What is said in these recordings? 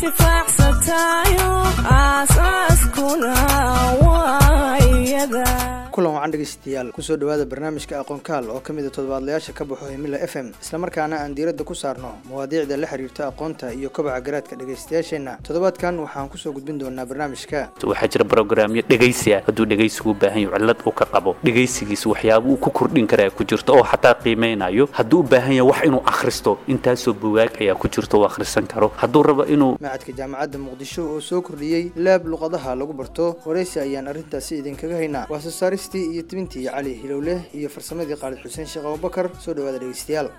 intifaacsatayo aasaaskuna waa iyada kulan wacan dhegeystayaal kusoo dhawaada barnaamijka aqoonkaal oo ka mid a toddobaadlayaasha ka baxo himila f m islamarkaana aan diiradda ku saarno mawaadiicda la xiriirta aqoonta iyo kobaca garaadka dhegeystayaasheenna toddobaadkan waxaan kusoo gudbin doonaa barnaamijka waxaa jira brograamyo dhegaysi ah hadduu dhegaysigu u baahan yaho cillad uu ka qabo dhegaysigiisa waxyaaba uu ku kordhin karaa ku jirto oo xataa qiimeynayo hadduu u baahan yahay wax inuu akhristo intaasoo bugaag ayaa ku jirto uu akhrisan karo hadduu rabo inuu macadka jaamacadda muqdisho oo soo kordhiyey laab luqadaha lagu barto waraysi ayaan arrintaasi idinkaga haynaa waa soo saaristii iyo tibintii cali hilowleh iyo farsamadii qaalid xuseen sheekh abubakar soo dhawaada dhegeystayaal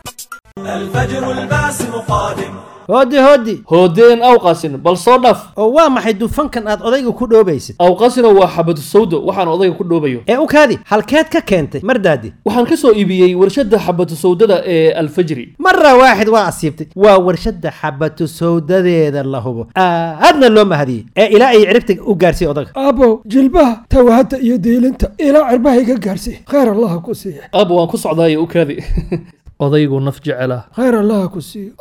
الفجر الباسم قادم hooddi hooddi hoodeen awqasin bal soo dhaf oo waa maxay dufankan aad odayga ku dhoobaysid awqasina waa xabadu sawdo waxaan odayga ku dhoobayo ee u kaadi halkeed ka keentay mardaadi waxaan ka soo iibiyey warshadda xabadu sawdada ee alfajri mara waaxid waa asiibtay waa warshadda xabatu sawdadeeda la hubo aadna loo mahadiyey ee ilaa ay ciribta u gaarsiiy odaga aabow jilbaha tawahadda iyo diilinta ilaa cirbaha iga gaarsii khayr allaha ku siiya aaba waan ku socdaaye u kaadi odaygu naf jecela khayr allaha ku siiya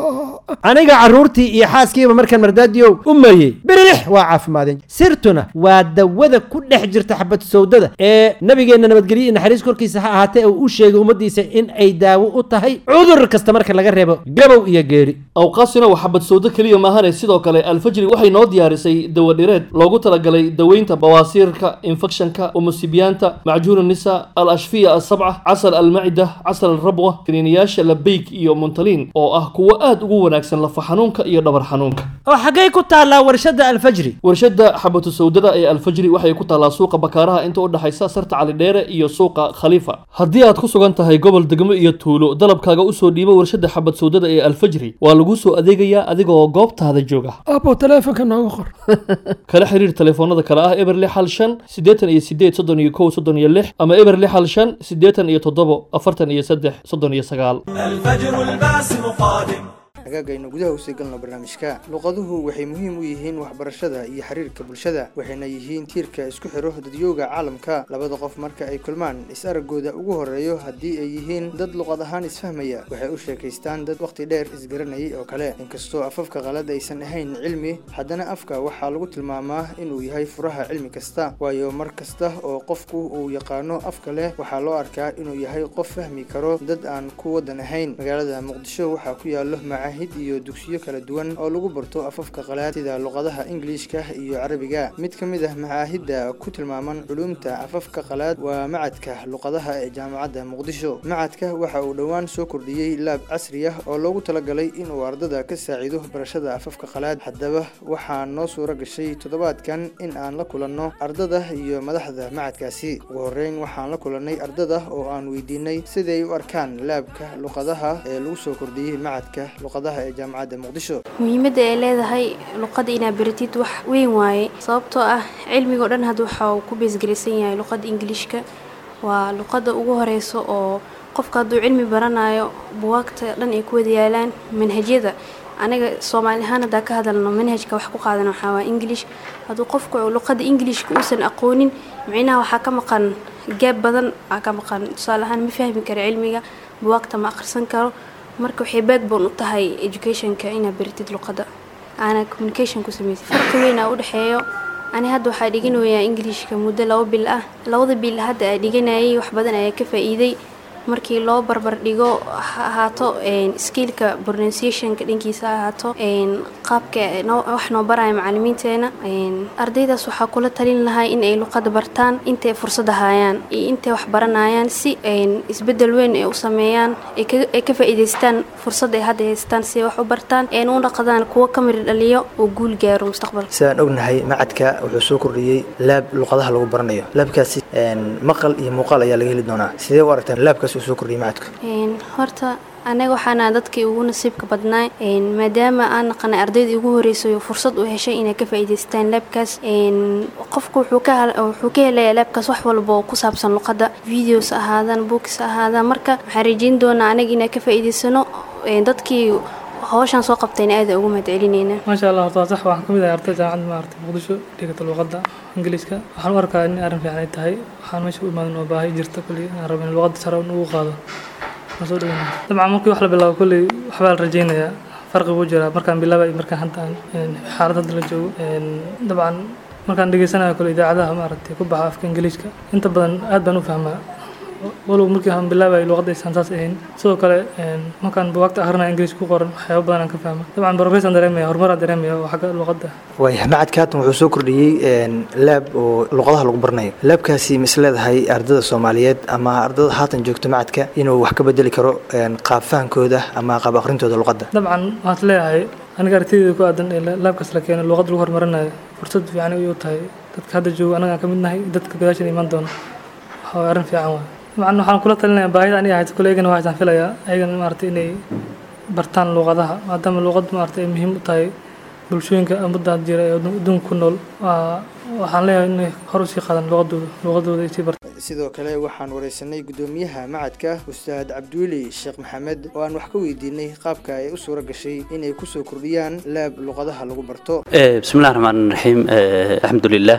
aniga carruurtii iyo xaaskiiba markaan mardaadiyow u mariyey birilix waa caafimaadeen sirtuna waa dawada ku dhex jirta xabatu sawdada ee nabigeenna nabadgelyo iyo naxariis korkiisa ha ahaatee uu u sheegay ummaddiisa in ay daawo u tahay cudur kasta marka laga reebo gabow iyo geeri awqaasina waa xabad sawdo keliya maahane sidoo kale alfajri waxay noo diyaarisay dawadhireed loogu talagalay daweynta bawaasiirka infekshanka umusibiyaanta macjuun nisa al ashfiya asabca casal almacida casal alrabwa kaniiniyaasha labeyk iyo muntaliin oo ah kuwo aad ugu wanaagsan lafa xanuunka iyo dhabar xanuunka oo xaggay ku taallaa warshadda alfajri warshadda xabatu sawdada ee alfajri waxay ku taallaa suuqa bakaaraha inta u dhexaysa sarta calidheere iyo suuqa khaliifa haddii aad ku sugan tahay gobol degmo iyo tuulo dalabkaaga usoo dhiibo warshadda xabad sawdada ee alfajri waa laguu soo adeegayaa adigoo goobtaada jooga aabow taleefonka nooga qor kala xiriir telefoonada kale ah eber lix hal shan siddeetan iyo sideed soddon iyo kow soddon iyo lix ama eber lix hal shan siddeetan iyo toddobo afartan iyo saddex soddon iyo sagaal الفجر الباسم قادم hagaagaynu gudaha usii galno barnaamijka luqaduhu waxay muhiim u yihiin waxbarashada iyo xiriirka bulshada waxayna yihiin tiirka isku xiro dadyooga caalamka labada qof marka ay kulmaan is-araggooda ugu horeeyo haddii ay yihiin dad luqad ahaan isfahmaya waxay u sheekaystaan dad wakhti dheer isgaranayay oo kale inkastoo afafka qalad aysan ahayn cilmi haddana afka waxaa lagu tilmaamaa inuu yahay furaha cilmi kasta waayo mar kasta oo qofku uu yaqaano afka leh waxaa loo arkaa inuu yahay qof fahmi karo dad aan ku wadan ahayn magaalada muqdisho waxaa ku yaalo macaahid iyo dugsiyo kala duwan oo lagu barto afafka qalaad sida luqadaha ingiliishka iyo carabiga mid ka mid ah macaahidda ku tilmaaman culuumta afafka qalaad waa macadka luqadaha ee jaamacadda muqdisho macadka waxa uu dhowaan soo kordhiyey laab casri ah oo loogu talagalay inuu ardada ka saaciido barashada afafka qalaad haddaba waxaa noo suuro gashay toddobaadkan in aan la kulanno ardada iyo madaxda macadkaasi ugu horeyn waxaan la kulannay ardada oo aan weydiinay siday u arkaan laabka luqadaha ee lagu soo kordhiyey macadka luqadaha ee jaamacadda muqdisho muhiimadda ay leedahay luqadda inaad baratid wax weyn waaye sababtoo ah cilmigao dhan hadda waxa uu ku beesgelaysan yahay luqadda ingiliishka waa luqadda ugu horeyso oo qofka hadduu cilmi baranayo buwaagta dhan ay ku wada yaalaan manhajyada anaga soomaali ahaan haddaa ka hadalno manhajka wax ku qaadan waxaa waa english hadduu qofku luqadda ingilishka uusan aqoonin micnaha waxaa ka maqan gaab badan aa ka maqan tusaale ahaan ma fahmi karo cilmiga buwaagta ma akhrisan karo marka waxay backbone u tahay educationka inaad baratid luqadda aana communication ku samaysid farqi weyn aa u dhexeeyo ani hadda waxaa dhiganayaa ingiliishka muddo laba bil ah labada bil hadda aa dhiganayay wax badan ayaa ka faa'iiday markii loo barbar dhigo ha ahaato skiilka pronunciationka dhankiisa ha ahaato qaabka wax noo baraya macalimiinteena ardaydaas waxaa kula talin lahaa in ay luqada bartaan intay fursad hayaan iyo intay wax baranayaan si isbedel weyn ay u sameeyaan ay ka faa'iidaystaan fursad ay hadda haystaan si ay wax u bartaan een u dhaqdaan kuwo ka miri dhaliyo oo guul gaaro mustaqbalka sidaan ognahay macadka wuxuu soo kordhiyey laab luqadaha lagu baranayo laabkaasi maqal iyo muuqaal ayaa laga heli doonaa sidee u aragtaan laabkaas uu soo kordhiyey macadku horta anaga waxaana dadkii ugu nasiibka badnaa maadaama aan naqanay ardaydii ugu horeysay fursad u heshay inay ka faa'iidaystaan laabkaas qofku wuxuu ka wuxuu ka helayaa laabkaas wax walba oo ku saabsan luqadda videos ahaadaan books ahaadaan marka waxaan rajeyn doonaa anaga inaan ka faa'iidaysano dadkii hawshan soo qabtayna aada ugu mahad celinayna maasha allah horta waa sax waxaan ka mid ahay arday jaamacadda maaragtay muqdisho dhigata luqadda ingiliiska waxaan u arkaa in arrin fiican ay tahay waxaan meesha u imaadan oo baahi jirta kulli aan rabo in luqadda sare ugu qaado waan soo dhaweynaya dabcan markii wax la bilaabo kulli waxbaa la rajeynayaa farqi buu jiraa markaan bilaabay iyo markaan hadda aan een, xaalad hadda la joogo Een, dabcan markaan dhegeysanayo kale idaacadaha maaragtay ku baxa afka ingiliishka inta badan aad baan u fahmaa walow markii aan bilaabayo luqadaysan saas ahayn sidoo kale een, markaan bugaagta akhrinayo ingiliish ku qoran waxyaabo badan aan ka fahma dabcan progress aan dareemaya horumaraan dareemaya oo xagga luqadda waaya macadka haatan wuxuu soo kordhiyey een, laab oo luqadaha lagu baranayo laabkaasi ma is leedahay ardada soomaaliyeed ama ardada haatan joogta macadka inuu wax ka bedeli karo een, qaab fahankooda ama qaab akhrintooda luqadda dabcan waxaad leeyahay aniga aragtidayda ku aadan ee la- laabkaas la keeno luqad lagu horumarinayo fursad fiican ay u tahay dadka hadda jooga anaga aan ka mid nahay dadka gadaashan imaan doona waxa waye arrin fiican waay dabcan waxaan kula talinayaa baahida aniga haysto kule eygana waxaan filayaa eygana maaragtay inay bartaan luqadaha maadaama luqad maaragtay ay muhiim u tahay bulshooyinka ummadda jira ee adduunka ku nool waa waxaan leeyahay inay hor usii qaadaan luqadooda luqadooda ay sii bartaan sidoo kale waxaan wareysanay gudoomiyaha macadka ustaad cabdiweli sheekh maxamed oo aan wax ka weydiinay qaabka ay u suura gashay inay kusoo kordhiyaan laab luqadaha lagu barto Eh, بسم الله الرحمن الرحيم eh, الحمد لله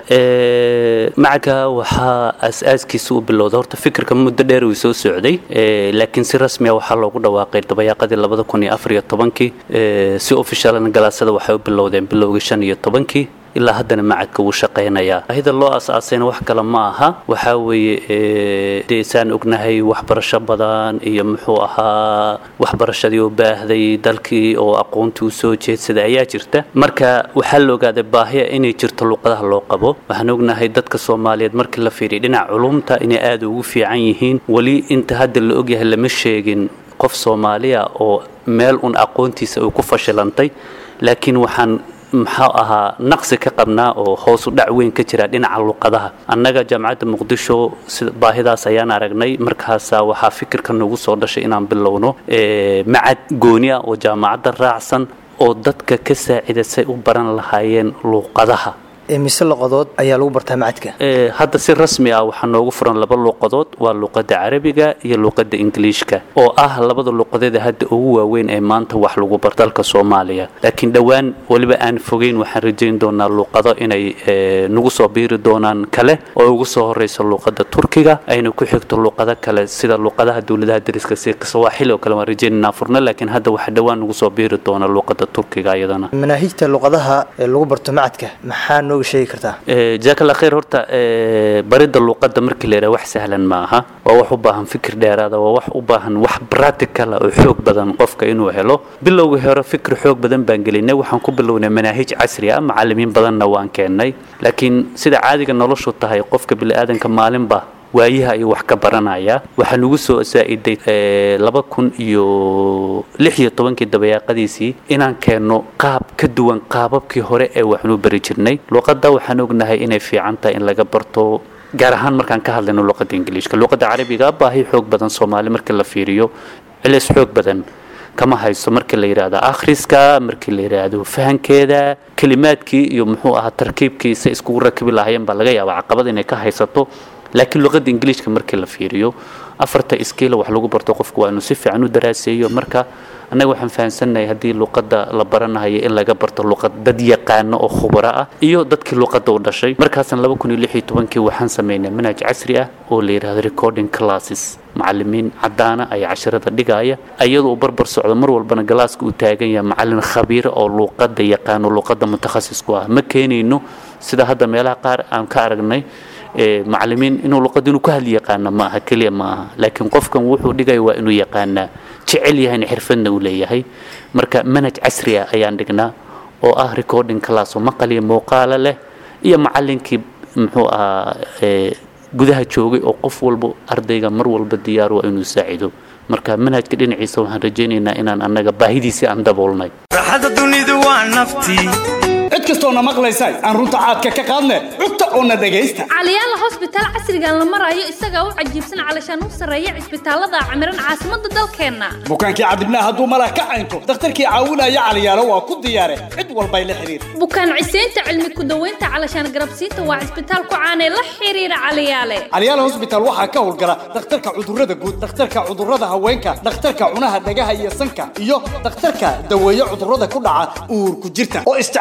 Eh, macaka waxaa aas-aaskiisa u bilowday horta fikirka muddo dheer uu soo socday Eh, laakiin si rasmi ah waxaa loogu dhawaaqay dabayaaqadii labada kun iyo afar iyo tobankii Eh, si officialna galaasada waxay u bilowdeen bilowgii shan iyo tobankii ilaa haddana macadka wuu shaqaynayaa baahida loo aas-aasayna wax kale ma aha waxaa weeye eh, dee saan ognahay waxbarasho badan iyo muxuu ahaa waxbarashadii u baahday dalkii oo aqoontii u soo jeedsaday ayaa jirta marka waxaa la ogaaday baahiya inay jirto luqadaha loo qabo waxaan ognahay dadka soomaaliyeed markii la fiiriya dhinaca culumta inay aada ugu fiican yihiin weli inta hadda la ogyahay lama sheegin qof soomaaliya oo meel un aqoontiisa uu ku fashilantay laakiin waxaan maxaa ahaa naqsi ka qabnaa oo hoos u dhac weyn ka jira dhinaca luqadaha annaga jaamacadda muqdisho sida baahidaas ayaan aragnay markaasaa waxaa fikirka nagu soo dhashay inaan bilowno eh, macad gooni ah oo jaamacadda raacsan oo dadka ka saacida say u baran lahaayeen luqadaha mise luqadood ayaa lagu bartaa macadka Eh, hadda si rasmi ah waxaa noogu furan laba luqadood waa luqadda carabiga iyo luqadda ingiliishka oo ah labada luqadeeda hadda ugu waaweyn ee maanta wax lagu bar dalka soomaaliya laakiin dhowaan weliba aan fogeyn waxaan rajayn doonaa luqado inay eh, nagu soo biiri doonaan kale oo ugu soo horeysa luqadda turkiga ayna ku xigto luqado kale sida luqadaha dowladaha dariska si sawaaxili oo kale waan rajaynaynaa furna laakiin hadda waxaa dhowaan nagu soo biiri doona luqadda turkiga iyadana manaahijta luqadaha ee lagu barto macadka maxaa nooga sheegi kartaa Eh, jazaak allah khayr horta eh, baridda luqadda markii la yidhaha wax sahlan ma aha waa wax u baahan fikir dheeraada waa wax u baahan wax practical ah oo xoog badan qofka inuu helo bilowgii hore fikir xoog badan baan gelinay waxaan ku bilownay manaahij casri ah macallimiin badanna waan keennay laakiin sida caadiga noloshu tahay qofka bini'aadanka maalinba waayaha ayuu wax ka baranaya waxaa nagu soo saa'iday eh, laba kun iyo lix iyo tobankii dabayaaqadiisii inaan keenno qaab ka duwan qaababkii hore ee waxnu bari jirnay luqadda waxaan ognahay inay fiican tahay in laga barto gaar ahaan markaan ka hadlayno luqadda ingiliishka luqadda carabiga baahi xoog badan soomaali markii la fiiriyo cilis xoog badan kama hayso markii la yidhaahdo akhriska markii la yidhaahdo fahankeeda kelimaadkii iyo muxuu ahaa tarkiibkiisa iskugu rakibi lahaayeen baa laga yaabaa caqabad inay ka haysato laakiin luqadda ingiliishka markii la fiiriyo afarta iskiila wax lagu barto qofku waa inuu si fiican u daraaseeyo marka annaga waxaan fahamsannahay haddii luqadda la baranayo in laga barto luqad dad yaqaano oo khubaro ah iyo dadkii luqadda u dhashay markaasan laba kun iyo lix iyo tobankii waxaan sameynay manhaj casri ah oo la yidhahdo recording classes macallimiin caddaana ayaa casharada dhigaya iyadoo uu barbar socdo mar walbana galaaska uu taagan yahay macallin khabiira oo luqadda yaqaano luqadda mutakhasisku ah ma keenayno sida hadda meelaha qaar aan ka aragnay ee, macallimiin inuu luqadda inuu ka hadli yaqaana ma aha keliya ma aha laakiin qofkan wuxuu dhigaya waa inuu yaqaanaa jecel yahayna xirfadna uu leeyahay marka manhaj casri ah ayaan dhignaa oo ah recording class oo maqal iyo muuqaalo leh iyo macallinkii muxuu ahaa ee, gudaha joogay oo qof walba ardayga mar walba diyaar waa inuu saacido marka manhajka dhinaciisa waxaan rajaynaynaa inaan annaga baahidiisii aan daboolnay raaxada dunidu waa naftii cid kastoona maqlaysa aan runta caadka ka qaadne cugta oona dhegaysta caliyaala hosbitaal casrigan la marayo isagaa u cajiibsan calashaan u sarreeya cisbitaalada camiran caasimadda dalkeenna bukaankii cadibnaa hadduu malah ka caynto dakhtarkii caawinaya caliyaalo waa ku diyaare cid walbay la xiriir bukaan ciseynta cilmi ku daweynta calashaan garabsiinta waa cisbitaal ku caanee la xiriira caliyaale calyaala hosbitaal waxaa ka howlgala dhakhtarka cudurrada guud dhakhtarka cudurrada haweenka dhakhtarka cunaha dhagaha iyo sanka iyo dhakhtarka daweeye cudurrada ku dhaca uurku jirta oo isticmaalaya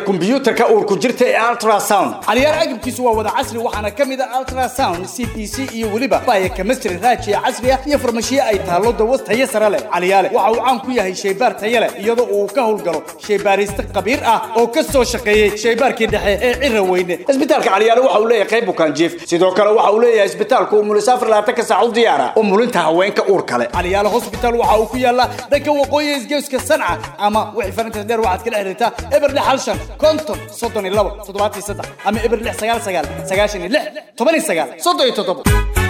kombiyuutarka uurku jirta ee ultrasound caliyaal agabkiisu waa wada casri waxaana ka mid ah ultrasound c p c iyo weliba baya chemistry raajiya casri ah iyo farmashiye ay taallo dawas tayo sare leh caliyaale waxa uu caan ku yahay shaybaar tayo leh iyadoo uu ka howlgalo shaybaariste khabiir ah oo ka soo shaqeeyey shaybaarkii dhexe ee cira weyne isbitaalka caliyaale waxa uu leeyahay qayb bukaan jiif sidoo kale waxa uu leeyahay isbitaalku umulisaafar labaatanka saac u diyaara umulinta haweenka uur kale caliyaale hospital waxa uu ku yaalaa dhanka waqooyi isgeeska sanca ama wixii farinta dheer waxaad kala xiriirtaa eber lix hal shan konton soddon iyo labo toddobaatan iyo saddex ama eber lix sagaal sagaal sagaashan iyo lix toban iyo sagaal soddon iyo toddobo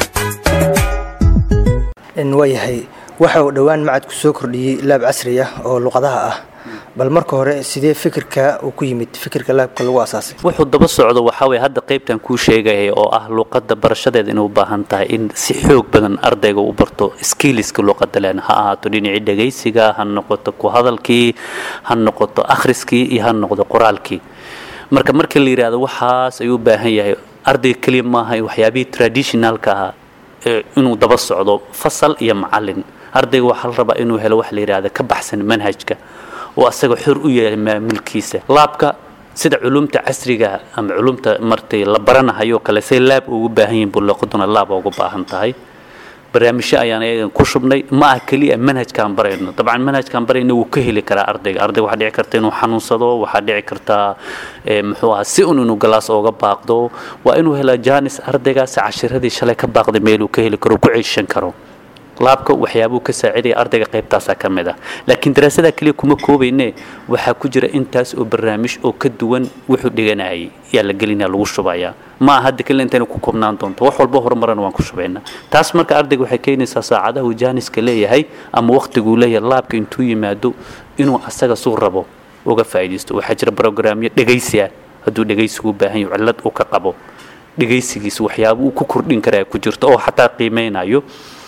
waayahay waxa uu dhowaan macadku soo kordhiyey laab casri ah oo luqadaha ah bal marka hore sidee fikirka uu ku yimid fikirka laabka lagu asaasay wuxuu daba socdo waxaa weye hadda qaybtan kuu sheegayay oo ah luqadda barashadeeda inay u baahan tahay in si xoog badan ardayga u barto skiliska luqadda len ha ahaato dhinacii dhegaysiga ha noqoto ku hadalkii ha noqoto akhriskii iyo ha noqdo qoraalkii marka marka la yidhaahdo waxaas ayuu u baahan yahay ardayga keliya maaha waxyaabihii traditionalka ahaa ee inuu daba socdo fasal iyo macalin ardayga waxaa la rabaa inuu helo wax la yidhaahda ka baxsan manhajka oo asaga xor u yahay maamulkiisa laabka sida culumta casriga ama culumta martay la baranahayo kale say laab ugu baahan yihin buu luqaduna laab ugu baahan tahay barnaamijyo ayaan ayagan ku shubnay ma ah keliya manhajkaan barayno dabcan manhajkaan barayno wuu ka heli karaa ardayga ardayga waxaa dhici karta inuu xanuunsado waxaa dhici kartaa muxuu ahaa si un inuu galaas ooga baaqdo waa inuu helaa jaanis ardaygaasi cashiradii shalay ka baaqday meeluu ka heli karo ku ceeshan karo laabka waxyaabuu ka saacidaya ardayga qaybtaasaa ka mid ah laakiin daraasadaa keliya kuma koobayne waxaa ku jira intaas oo barnaamij oo ka duwan wuxuu dhiganayay yaa la gelinaya lagu shubayaa ma aha hadda keliya intayna ku koobnaan doonto wax walba horumarana waan ku shubaynaa taas marka ardayga waxay keenaysaa saacadaha uu jaaniska leeyahay ama waqtiguu leeyahay laabka intuu yimaado inuu asaga suu rabo uga faa'iidaysto waxaa jira brograamyo dhegaysi ah hadduu dhegaysigu u baahan yahay cillad uu ka qabo dhegaysigiisa waxyaaba uu ku kordhin karaa ku jirto oo xataa qiimeynayo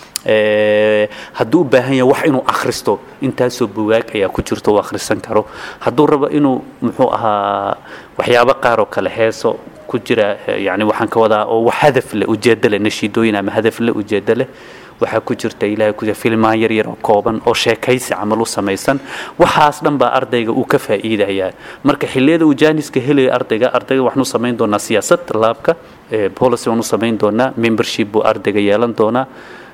hadduu u baahan yahay wax inuu akhristo intaasoo bugaag ayaa ku jirto uu akhrisan karo hadduu rabo inuu muxuu ahaa waxyaabo qaar oo kale heeso ku jira yani waxaan ka wadaa oo wax hadaf leh ujeedo leh nashiidooyin ama hadaf leh ujeedo leh waxaa ku jirta ilaahay ku filmaan yar yar oo kooban oo sheekaysi camal u samaysan waxaas dhan baa ardayga uu ka faa'iidayaa marka xilliyada uu jaaniska helayo ardayga ardayga waxaanu samayn doonaa siyaasad laabka policy waanu samayn doonaa membership buu ardayga yeelan doonaa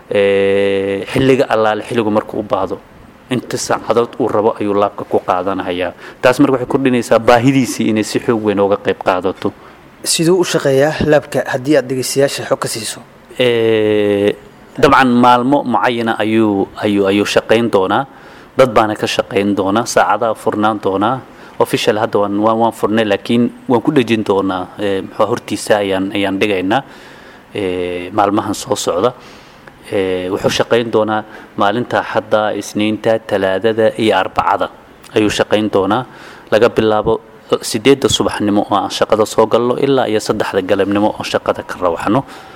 xilliga allaale xilligu markuu u baahdo inta saacadood uu rabo ayuu laabka ku qaadanayaa taas marka waxay kordhinaysaa baahidiisii inay si xoog weyn ooga qayb qaadato siduu u shaqeeyaa laabka haddii aad dhegeystayaasha xog ka siiso dabcan maalmo mucayana ayuu ayuu ayuu shaqayn doonaa dad baana ka shaqayn doona saacadaha furnaan doonaa official hadda waan waan waan furnay laakiin waan ku dhejin doonaa muxuu hortiisa ayaan ayaan dhigaynaa maalmahan soo socda wuxuu shaqayn doonaa maalinta axadda isniinta talaadada iyo arbacada ayuu shaqayn doonaa laga bilaabo sideedda subaxnimo oo aan shaqada soo galno ilaa iyo saddexda galabnimo oo shaqada ka rawaxno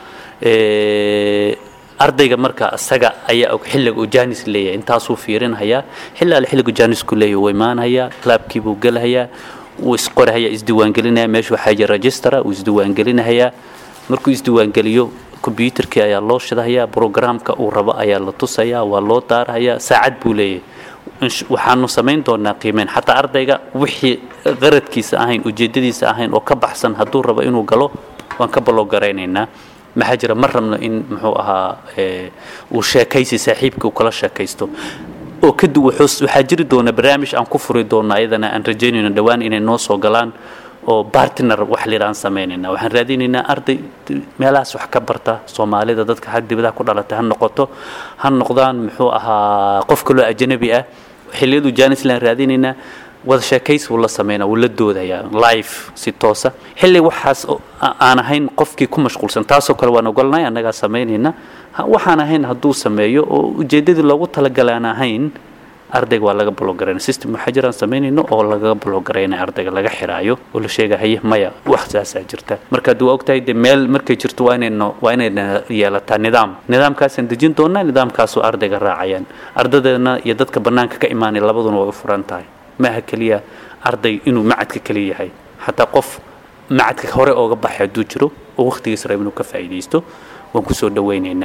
ardayga marka isaga ayaa og xilliga uu jaanis leeyahay intaasuu fiirinhayaa xilli alle xilligu jaanisku leeyahay wuu imaanhayaa laabkii buu gelahayaa wuu isqorahayaa isdiiwaangelinaya meesha waxaa jira registera wuu isdiiwaangelinahayaa markuu isdiiwaangeliyo kombyuutarkii ayaa loo shidahayaa brograamka uu rabo ayaa la tusayaa waa loo daarahayaa saacad buu leeyahay waxaanu samayn doonaa qiimeyn xataa ardayga wixii qaradkiisa ahayn ujeedadiisa ahayn oo ka baxsan hadduu rabo inuu galo waan ka baloggaraynaynaa maxaa jira ma rabno in muxuu ahaa uu sheekaysi saaxiibkii uu kala sheekaysto oo kadib waxaa jiri doona barnaamij aan ku furi doono ayadana aan rajaynayno dhowaan inay noo soo galaan oo bartner wax lidhaan samaynayna waxaan raadinaynaa arday meelahaas wax ka barta soomaalida dadka xag dibadaha ku dhalatay ha noqoto ha noqdaan muxuu ahaa qof kaloo ajnabi ah xilliyadu janisland raadinaynaa wada sheekaysi wuu la sameynaa wuu la doodayaa live si toosa xilli waxaas aan ahayn qofkii ku mashquulsan taasoo kale waan ogolnahay annagaa samaynayna waxaan ahayn hadduu sameeyo oo ujeeddadii loogu talagalay aan ahayn ardayga waa laga blogarayna system waxaa jiraan samaynayno oo lagaga blogarayna ardayga laga xiraayo oo la sheega haye maya wax saasaa jirta marka haddii waa ogtahay de meel markay jirto waa inayno waa inayna yeelataa nidaam nidaamkaasaan dejin doonaa nidaamkaasoo ardayga raacayaan ardadeena iyo dadka bannaanka ka imaanay labaduna way u furan tahay maaha keliya arday inuu macadka keliya yahay xataa qof macadka hore ooga baxay hadduu jiro oo wakhtigiis raba inuu ka faa'iidaysto waan kusoo dhawaynaynaa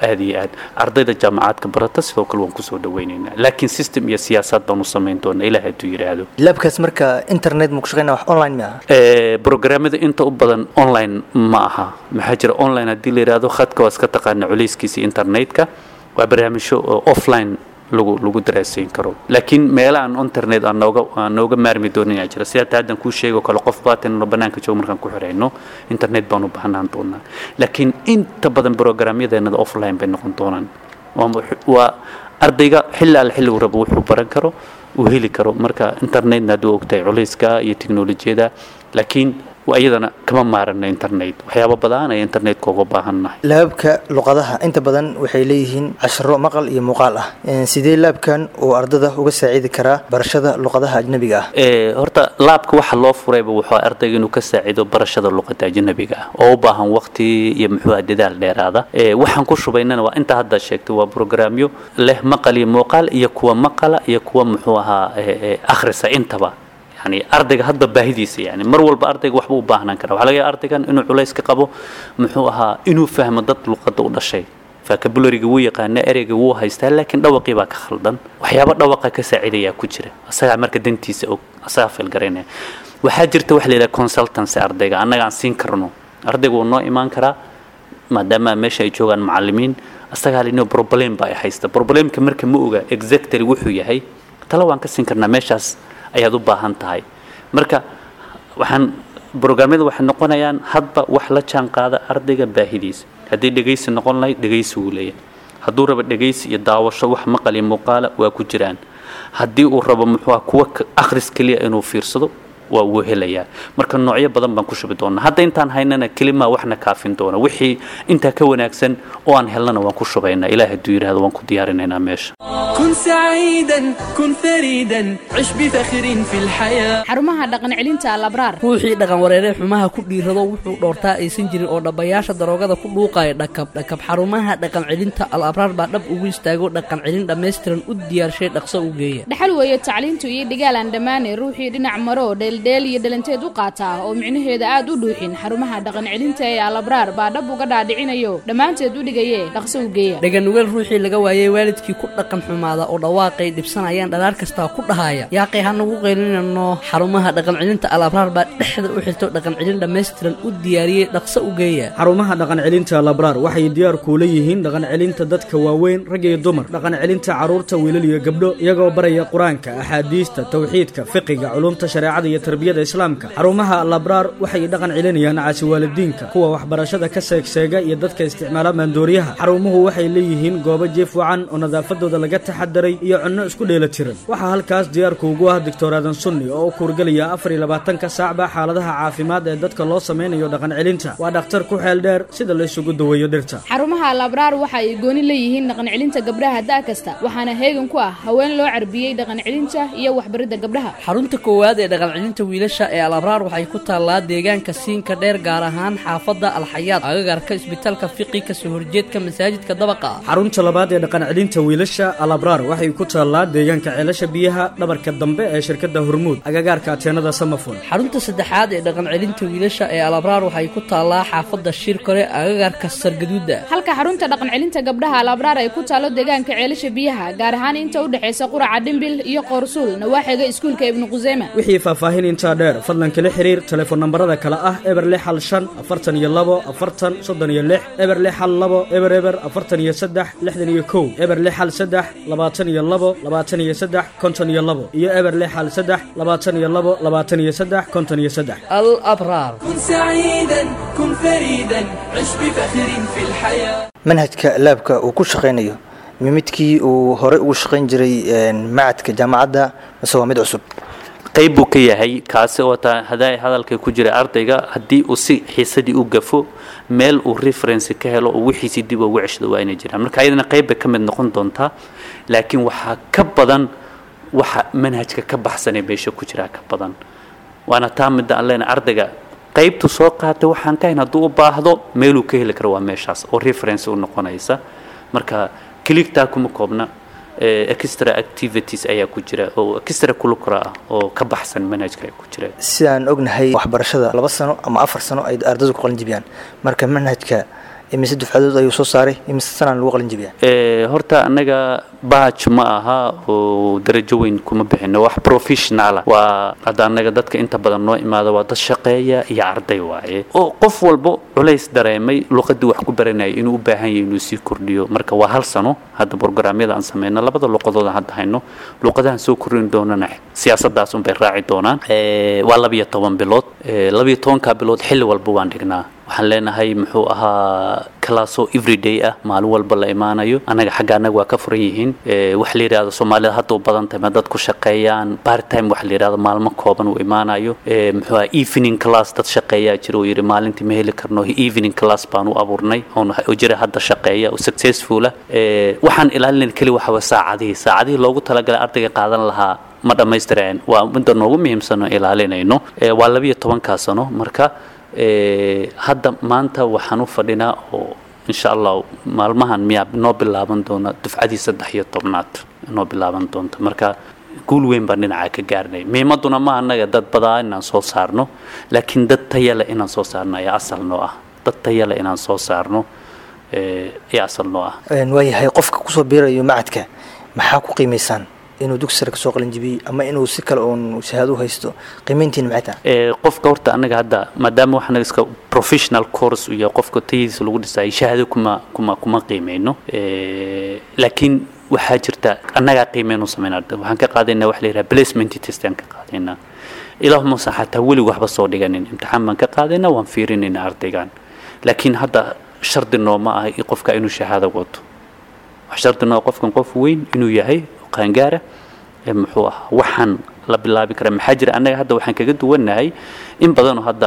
aad iyo aad ardayda jaamacaadka barata sidoo kale waan kusoo dhaweynaynaa laakiin system iyo siyaasad baan u samayn doonaa ilaah hadduu yidhaahdo laabkaas marka internet ma ku shaqeynaa wax online mi aha Eh, programmada inta u badan online ma aha maxaa jira online haddii la yidhaahdo khadka waa iska taqaana culayskiisa internetka waa barnaamijyo oo offline lagu lagu daraasayn karo laakiin meelaha aan internet aan nooga aan nooga maarmi doonin ayaa jira sida haddaan kuu sheego kale qof baatanno banaanka joogo markaan ku xirayno internet baan u baahnaan doonaa laakiin inta badan programyadeennada offline bay noqon doonaan waa- waa ardayga xilli alle xilligu rabo wuxuu baran karo uu heli karo marka internetna hadduu ogtahay culayska iyo teknolojiyada laakiin waa iyadana kama maarano internet waxyaabo badan ayaa internetka uga baahannahay laabka luqadaha inta badan waxay leeyihiin casharo maqal iyo muuqaal ah Een, sidee laabkan uu ardada uga saacidi karaa barashada luqadaha ajnabiga ah Eh, horta laabka waxa loo furayba wuxuu ardayga inuu ka saacido barashada luqada ajnabiga ah oo u baahan waqti iyo muxuu ahaa dadaal dheeraada Eh, waxaan ku shubaynana waa inta hadda sheegtay waa programyo leh maqal iyo muuqaal iyo kuwa maqala iyo kuwa muxuu ahaa eh, eh, akhrisa intaba yani ardayga hadda baahidiisa yani mar walba ardayga waxba u baahnaan kara waxaa laga yaaba ardaygan inuu culays ka qabo muxuu ahaa inuu fahmo dad luqadda u dhashay vocabulariga wuu yaqaana ereyga wuu haystaa laakiin dhawaqii baa ka khaldan waxyaabo dhawaqa ka saacidayaa ku jira asagaa marka dantiisa og asagaa filgaraynaya waxaa jirta waxa la yidhaha consultancy ardayga annaga aan siin karno ardayga wuu noo imaan karaa maadaama meesha ay joogaan macallimiin asagaa lino problem baa ay haysta problemka marka ma oga exactly wuxuu yahay tala waan ka siin karnaa meeshaas ayaad u baahan tahay marka waxaan brograamyada waxay noqonayaan hadba wax la jaan qaada ardayga baahidiisa haddii dhegaysi noqon lahayd dhegaysi wuu leeyahay hadduu rabo dhegaysi iyo daawasho wax maqal iyo muuqaala waa ku jiraan haddii uu rabo muxuu ah kuwa ka- akhris keliya inuu fiirsado waa uu helayaa marka noocyo badan baan ku shubi doonaa hadda intaan haynana kelimaa waxna kaafin doona wixii intaa ka wanaagsan oo aan helnana waan ku shubaynaa ilaah hadduu yidhahdo waan ku diyaarinaynaa meesha كن سعيدا كن فريدا عش بفخر في الحياة xarumaha dhaqan celinta alabraar ruuxii dhaqan wareeree xumaha ku dhiirado wuxuu dhoortaa aysan jirin oo dhabbayaasha daroogada ku dhuuqaya dhakab dhakab xarumaha dhaqan celinta al abraar baa dhab ugu istaago dhaqan celin dhammaystiran u diyaarshay dhaqso u geeya dhaxal weeye tacliintu iyo dhigaal aan dhammaane ruuxii dhinac maro dheeldheel iyo dhalanteed u qaataa oo micnaheeda aad u dhuuxin xarumaha dhaqan celinta ee alabraar baa dhab uga dhaadhicinayo dhammaanteed u dhigaye dhaqso u geeya dhaganugeel ruuxii laga waayey waalidkii ku dhaqan xumaada oo dhawaaqay dhibsanayaan dhalaar kastaa ku dhahaya yaaqay hanagu qaylinano xarumaha dhaqan celinta al abraar baa dhexda u xirto dhaqan celin dhammaystiran u diyaariyey dhaqso u geeya xarumaha dhaqan celinta labraar waxay diyaar kuula yihiin dhaqan celinta dadka waaweyn rag iyo dumar dhaqan celinta carruurta wiilal iyo gabdho iyagoo baraya qur-aanka axaadiista tawxiidka fiqiga culumta shareecada iyo tarbiyada islaamka xarumaha labraar waxay dhaqan celinayaan caasiwaalidiinka kuwa waxbarashada ka seegseega iyo dadka isticmaala maandooriyaha xarumuhu waxay leeyihiin goobo jiif wacan oo nadaafadooda laga taxadaray iyo cunno isku dheela tiran waxaa halkaas diyaarku ugu ah doctor aadan sunni oo u kuurgelaya afar iyo labaatanka saacba xaaladaha caafimaad ee dadka loo sameynayo dhaqan celinta waa dhakhtar ku xeel dheer sida la isugu daweeyo dhirta xarumaha alabraar waxa ay gooni leeyihiin dhaqan celinta gabdhaha da' kasta waxaana heegan ku ah haween loo carbiyey dhaqan celinta iyo waxbaridda gabdhaha xarunta koowaad ee dhaqan celinta wiilasha ee al abraar waxay ku taallaa deegaanka siinka dheer gaar ahaan xaafadda alxayaad agagarka isbitaalka fiqi kasoo horjeedka masaajidka dabaqa ah xarunta labaad ee dhaqan celinta wiilasha alabraar waxay ku taallaa deegaanka ceelasha biyaha dhabarka dambe ee shirkadda hormuud agagaarka ateenada samafon xarunta saddexaad ee dhaqan celinta wiilasha ee al abraar waxay ku taallaa xaafadda shirkore agagarka sargaduuda halka xarunta dhaqan celinta gabdhaha alabraar ay ku taalo deegaanka ceelasha biyaha gaar ahaan inta u dhexaysa quraca dhimbil iyo qoorsuul nawaaxiga iskuulka ibnu quseyma wixii faahfaahin intaa dheer fadlan kala xiriir telefoon nambarada kale ah eber lix hal shan afartan iyo labo afartan soddon iyo lix eber lix hal labo eber eber afartan iyo saddex lixdan iyo kow eber lix hal saddex labaatan iyo labo labaatan iyo saddex konton iyo labo iyo eber lix hal saddex labaatan iyo labo labaatan iyo saddex konton iyo saddex al abraar كن سعيدا كن فريدا عش بفخر في الحياة manhajka laabka uu ku shaqaynayo ma midkii uu horey ugu shaqayn jiray een, macadka jaamacadda mise waa mid cusub qayb buu ka yahay kaasi oo taa hadaa hadalka ku jira ardayga haddii uu si xiisadii u gafo meel uu reference ka helo oo wixiisii dib ugu ceshado waa inay jiraan marka ayadana qayb bay ka mid noqon doontaa laakiin waxaa ka badan waxa manhajka ka baxsanee meesha ku jiraa ka badan waana taa midda aan leenahay ardayga qaybtu soo qaatay waxaan ka hayn hadduu u baahdo meeluu ka heli karo waa meeshaas oo reference u noqonaysa marka kiligtaa kuma koobna eh, extra activities ayaa ku jira oo extra curricular ah oo ka baxsan manhajka ay ku jira sidaan ognahay waxbarashada laba sano ama afar sano ay ardaydu ku qalin jibiyaan marka manhajka imise dufcadood ayuu soo saaray imise sanaan lagu qalin jabiyaa Ee, horta annaga baaj ma aha oo darajo weyn kuma bixino wax professional ah waa hadda annaga dadka inta badan noo imaada waa dad shaqeeya iyo arday waaye oo qof walbo culays dareemay luqadii wax ku baranayay inuu u baahan yahay inuu sii kordhiyo marka waa hal sano hadda programyada aan sameyno labada luqadood aan hadda hayno luqadahan soo kordhin doonana siyaasadaas unbay raaci doonaan Ee, waa labiyo toban bilood Ee, labiyo tobanka bilood xilli walba waan dhignaa waxaan leenahay muxuu ahaa kalaaso everyday ah maalin walba la imaanayo annaga xagga annaga waa ka furan yihiin Ee, wax la yidhahdo soomaalida hadda u badan tahay ma dad ku shaqeeyaan part time wax la yidhahdo maalmo kooban uu imaanayo Ee, muxuu ahaa evening class dad shaqeeyaa jira oo yidhi maalintii ma heli karno evening class baan u abuurnay oon oo jira hadda shaqeeya oo successful ah Ee, waxaan ilaalinayna keli waxa waa saacadihii saacadihii loogu talagalay ardayga qaadan lahaa ma dhammaystireen waa midda noogu muhiimsan oo ilaalinayno Ee, waa labiyo tobankaa sano marka ee, hadda maanta waxaan u fadhinaa oo insha allah maalmahan miyaa noo bilaaban doona dufcadii saddex iyo tobnaad noo bilaaban doonta marka guul weyn baan dhinaca ka gaarnay muhiimaduna ma annaga dad badaa inaan soo saarno laakiin dad tayale inaan soo saarno ayaa asal noo ah dad tayale inaan soo saarno ee, ayaa asal noo ah Een, waayahay qofka kusoo biirayo macadka maxaa ku qiimaysaan inuu dugsi sare kasoo qalin jabiyey ama inuu si kale oon shahaado u haysto qiimayntiin maxay tahay Ee, qofka horta annaga hadda maadaama waxaan iska professional course iyo qofka tayadiisa lagu dhisay shahaado kuma kuma kuma qiimeyno Ee, laakiin waxaa jirta annagaa qiimeynu sameyn arday waxaan ka qaadaynaa wax la yidhaha placement test aan ka qaadaynaa ilaahuma san xataa weli waxba soo dhiganin imtixaan baan ka qaadaynaa waan fiirinaynaa ardaygan laakiin hadda shardi nooma ah i- qofka inuu shahaado wato wax shardi noo qofkan qof weyn inuu yahay oo qaangaara ee muxuu ahaa waxaan la bilaabi karaa maxaa jira annaga hadda waxaan kaga duwannahay in badanoo hadda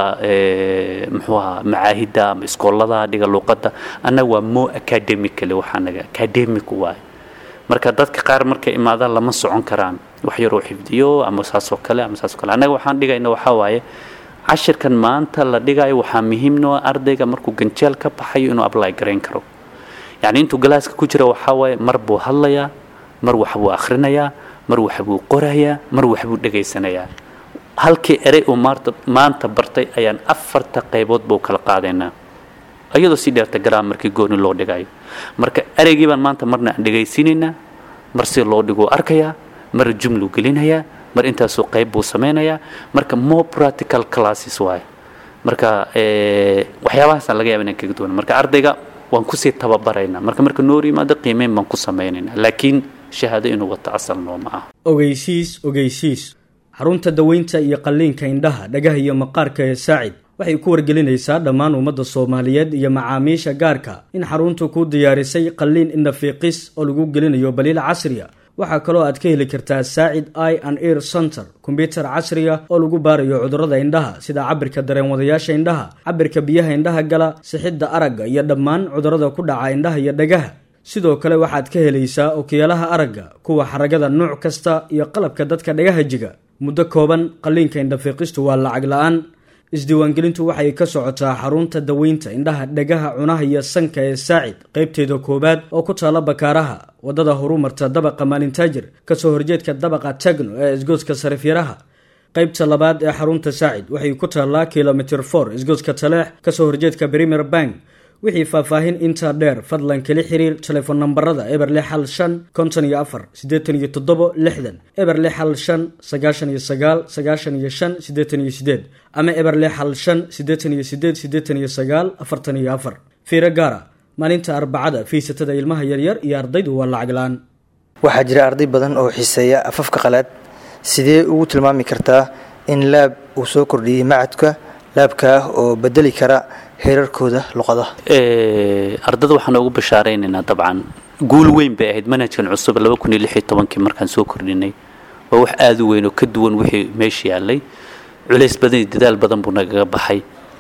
ee, muxuu ahaa macaahidda ama iskoolada dhiga luuqadda annaga waa mo academically waxaa naga academic waaye marka dadka qaar markay imaadaan lama socon karaan wax yaroo xifdiyo ama saasoo kale ama saasoo kale annaga waxaan dhigayna waxaa waaye cashirkan maanta la dhigayo waxaa muhiim noo ah ardayga markuu ganjeel ka baxayo inuu apply garayn karo yacni intuu galaaska ku jira waxaa waaye mar buu hadlayaa mar wax buu akhrinayaa mar wax buu qorayaa mar wax buu dhegaysanayaa halkii erey uu maarta maanta bartay ayaan afarta qaybood buu kala qaadaynaa iyadoo si dheerta grammarkii gooni loo dhigayo marka ereygii baan maanta marna aan dhegaysiinaynaa mar si loo dhiguu arkayaa mar jumlu gelinayaa mar intaasoo qayb buu sameynayaa marka more practical classes waaye marka ee, waxyaabahaasaan laga yaaba inaan kaga duwan marka ardayga waan kusii tababaraynaa marka marka noo yimaado qiimeyn baan ku sameynaynaa laakiin shahaado inuu wato asal nooma ah ogeysiis ogeysiis xarunta daweynta iyo qalliinka indhaha dhagaha iyo maqaarka ee saacid waxay ku wargelinaysaa dhammaan ummadda soomaaliyeed iyo macaamiisha gaarka in xaruntu ku diyaarisay qalliin indhafiiqis oo lagu gelinayo baliil casriya waxaa kaloo aad ka heli kartaa saacid i and ear center kombyutar casriya oo lagu baarayo cudurrada indhaha sida cabirka dareenwadayaasha indhaha cabirka biyaha indhaha gala sixidda aragga iyo dhammaan cudurrada ku dhaca indhaha iyo dhagaha sidoo kale waxaad ka helaysaa okiyaalaha aragga kuwa xaragada nooc kasta iyo qalabka dadka dhagaha jiga muddo kooban qalliinka indhafiiqistu waa lacag la-aan isdiiwaangelintu waxay ka socotaa xarunta daweynta indhaha dhagaha cunaha iyo sanka ee saacid qaybteeda koowaad oo ku taala bakaaraha wadada horumarta dabaqa maalintaajir kasoo horjeedka dabaqa tagno ee isgoodska sarifyaraha qaybta labaad ee xarunta saacid waxay ku taallaa kilomitr for isgoodska taleex kasoo horjeedka premier bank wixii faahfaahin intaa dheer fadlan kala xiriir telefoon nambarada eber lix hal shan konton iyo afar siddeetan iyo toddobo lixdan eber lix hal shan sagaashan iyo sagaal sagaashan iyo shan siddeetan iyo siddeed ama eber lix hal shan siddeetan iyo siddeed siddeetan iyo sagaal afartan iyo afar fiiro gaara maalinta arbacada fiisatada ilmaha yaryar iyo ardaydu waa lacag la-aan waxaa jira arday badan oo xiiseeya afafka qalaad sidee ugu tilmaami kartaa in laab uu soo kordhiyey macadka laabka ah oo bedeli kara heerarkooda luqadaha Ee, ardada waxaan ugu bashaareynayna dabcan guul weyn bay ahayd manhajkan cusub laba kun iyo lix iyo tobankii markaan soo kordhinay waa wax aada u weyn oo ka duwan wixii meesha yaallay culays badan iyo dadaal badan buu nagaga baxay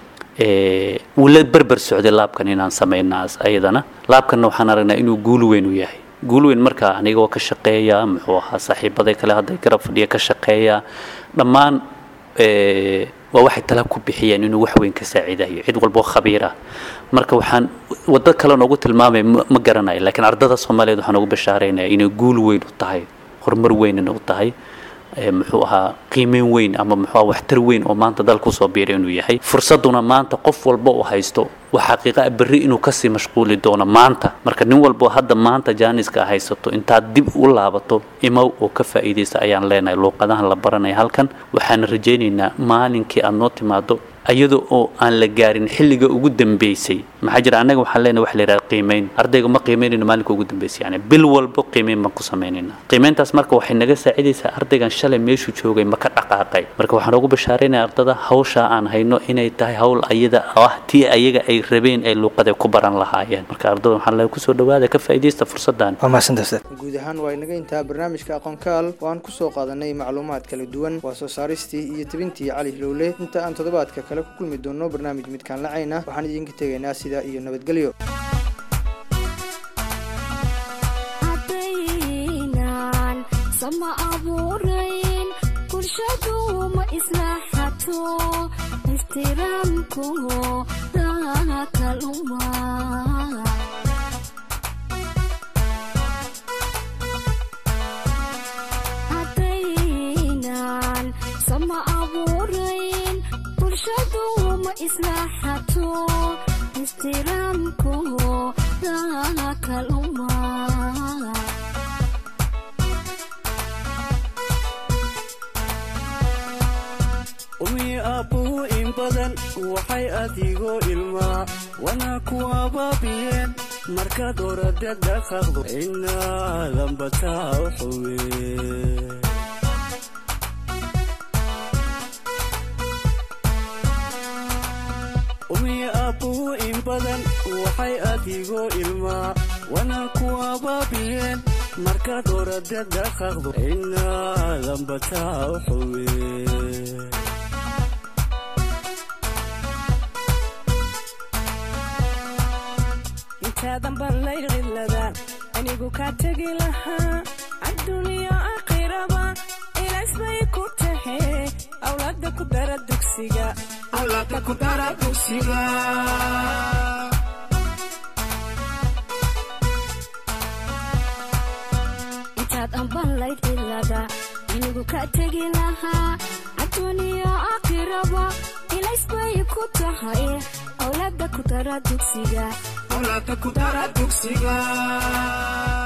Ee, wuu la berber socday laabkan inaan samaynaas ayadana laabkanna waxaan aragnaa inuu guul weyn u yahay guul weyn markaa anigoo ka shaqeeya muxuu ahaa saaxiibaday kale hadday garab fadhiya ka shaqeeya dhammaan ee, waa waxay tala ku bixiyeen inuu wax weyn ka saaciidayo cid walboo khabiira marka waxaan waddo kale noogu tilmaamay ma ma garanayo laakiin ardada soomaaliyeed waxaan ugu bashaaraynaya inay guul weyn u tahay horumar weynna u tahay ee, muxuu ahaa qiimeyn weyn ama muxuu ahaa waxtar weyn oo maanta dalka usoo biiray inuu yahay fursaduna maanta qof walba uu haysto waa xaqiiqa ah berri inuu kasii mashquuli doono maanta marka nin walbo hadda maanta jaaniska haysato intaad dib u laabato imow oo ka faa'iidaysa ayaan leenahay luuqadahan la baranaya halkan waxaan rajaynaynaa maalinkii aad noo timaado iyada oo aan la gaarin xilliga ugu dambeysay maxaa jira annaga waxaan leenahay wax la yidhaha qiimeyn ardayga ma qiimeynayno maalinka ugu dambeysay yani bil walbo qiimeyn baan ku samaynayna qiimeyntaas marka waxay naga saacidaysaa ardaygan shalay meeshuu joogay ma ka dhaqaaqay marka waxaan ugu bashaaraynaya ardada hawsha aan hayno inay tahay hawl ayada ah tii ayaga ay rabeen ay luuqada ku baran lahaayeen marka ardada waxaan leeyahay kusoo dhawaada ka faa'iidaysta fursadan waa mahadsantahay ustaad guud ahaan waa inaga intaa barnaamijka aqoonkaal oo aan kusoo qaadanay macluumaad kala duwan waa soo saaristii iyo tebintii cali hilowle inta aan toddobaadka kale ku kulmi doono barnaamij midkaan lacayna waxaan idinka tegaynaa sidaa iyo nabadgelyo haddaynan sama abuurayn bulshadu ma islaaxato ixtiraamku dakaluma haddaynan sama abuurayn bulshadu ma islaaxato ixtiraamku dakaluma umi aabbuhu in badan waxay adigoo ilmaa wana ku abaabiyeen markaad orada dhaqaaqdo inaadan bataa u xuwe umi aabbuhu in badan waxay adigoo ilmaa wana ku abaabiyeen markaad orada dhaqaaqdo inaadan bataa u xuwe intaadan baan lay cilada anigu kaa tegi lahaa adduuniya aakhiraba ilaas bay ku tahe awlaada ku dara dugsiga awlaada ku dara dugsiga intaad anban layd cilada anigu kaa tegi lahaa adduuniya aakhiraba ilaas bay ku tahay awlaada ku dara dugsiga awlaada ku dara dugsiga